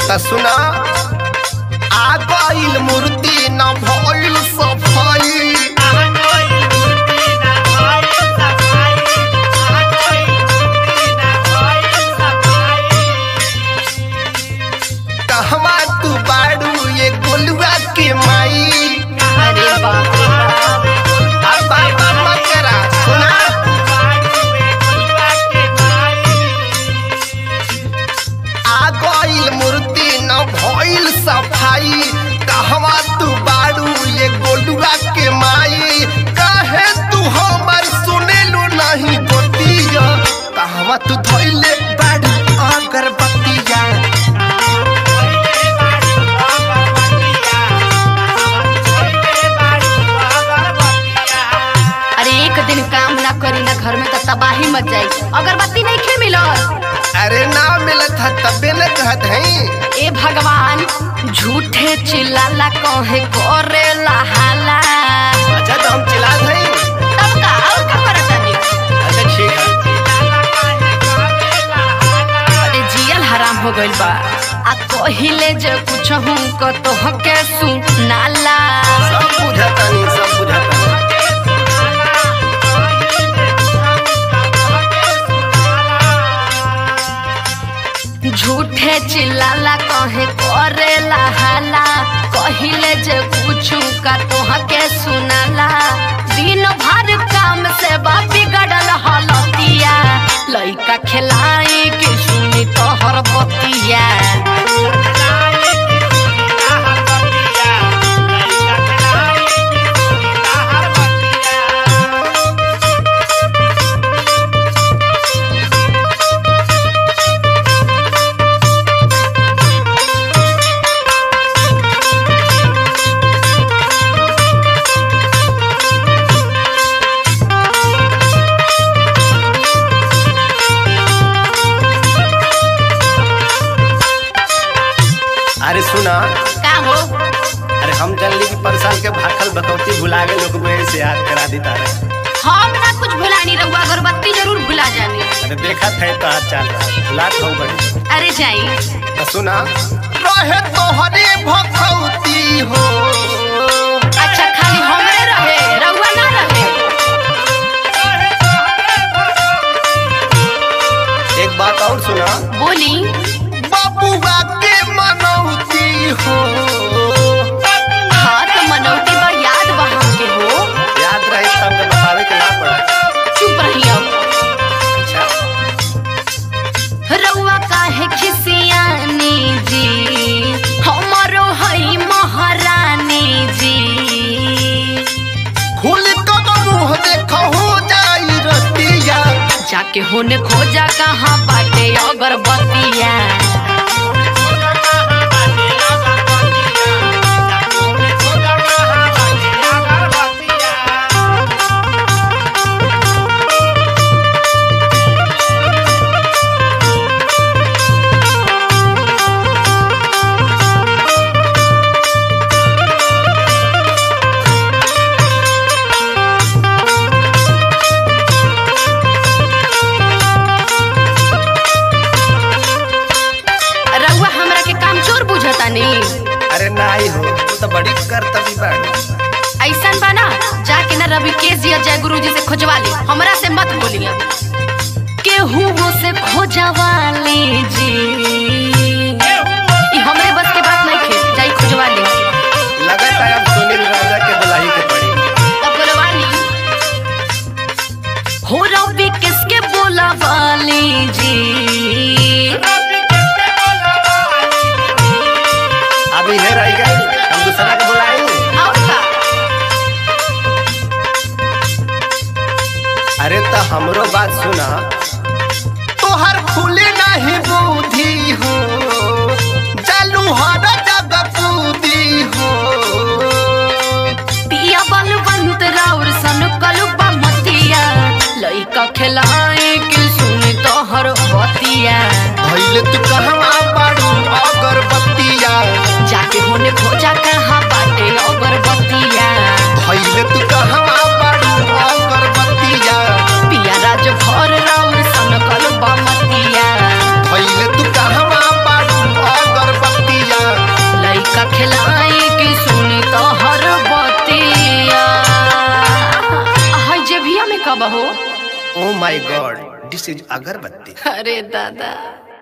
त सुना आ गइल मूर्ति न भइल सफाई कहवा तू बाड़ू ये गोलुआ के माई अरे बाप रे बाप। अब बार बार मत करा सुना आ गइल मूर्ति न भइल सफाई कहवा तू बाड़ू ये गोलुआ के माई कहे तू हमर सुनेलू नहीं गोतिया कहवा तू धइले बाड़ू अगरबत्तिया अरे एक दिन काम ना करी ना घर में तो तबाही मच जाई अगरबत्ती नहीं खे मिलत अरे ना मिलत है तबे न कहत हई ए भगवान झूठे चिल्लाला कहे करे हाला अच्छा तो हम चिल्लात हई तब का और का करत तानी अच्छा ठीक है अरे जियल हराम हो गइल बा आ कहिले जे कुछ हूं क तो हके सुनाला सब बुझातानी सब बुझातानी झूठे चिल्लाला कहे करे हाला कहिले जे कुछ का तो हके सुनाला दिन भर काम से बा बिगड़ल हलतिया लइका खिलाई के सुनी तोहर बतिया अरे सुना का हो अरे हम जानली कि परसाल के भाखल बकौती भुला गए लोग मेरे से याद करा देता रहे हम ना कुछ भुलानी रहुआ अगरबत्ती जरूर भुला जानी अरे देखा थे तो हाथ चाल रहा भुलात हो बड़ी अरे जाई तो सुना रहे तोहरे भकौती हो अच्छा खाली हमरे रहे रहुआ ना रहे एक बात और सुना बोली बबुआ के मनौती हो हाँ तो मनौती बड़ याद बा हमके हो याद रहे तब तो बतावे के ना पड़ा चुप रही अब अच्छा रउआ काहे खिसियानी जी हमरो हई महारानी जी खुल तो मुंह देखो हो जाई रतिया जाके होने खोजा कहाँ बाटे अगरबत्तिया रउआ हमरा के काम चोर बुझतानी अरे नाही हो तू तो बड़ी करतबी बाड़ी ऐसन बा ना जाके ना रवि केस या जय गुरु जी से खोजवा ली हमरा से मत बोलिए केहू से खोजवा लीजी ई हमरे बस के बात नहीं खे जाई खोजवा ली लगत है अब सुनील राजा के बुलाई के पड़ी तब बोलवा ली हो रवि किसके बोलवा लीजी अभी है रह गई हम दूसरा के बुलाएंगे और का अरे तो हमरो बात सुना तोहर खुले नहीं बुद्धि हो चालू हर जगह कूदी हो पिया बलवंत राउर सन कलुबा मतिया लइका खिलाए के सुनी तोहर बतिया भइले तू कहवा बाड़ू अगरबत्तिया जाके होने खोजा कहाँ बाटे अगरबत्तिया भइले तू कहवा बाड़ू अगरबत्तिया पिया राज भर राउर oh my God this is अगरबत्ती अरे दादा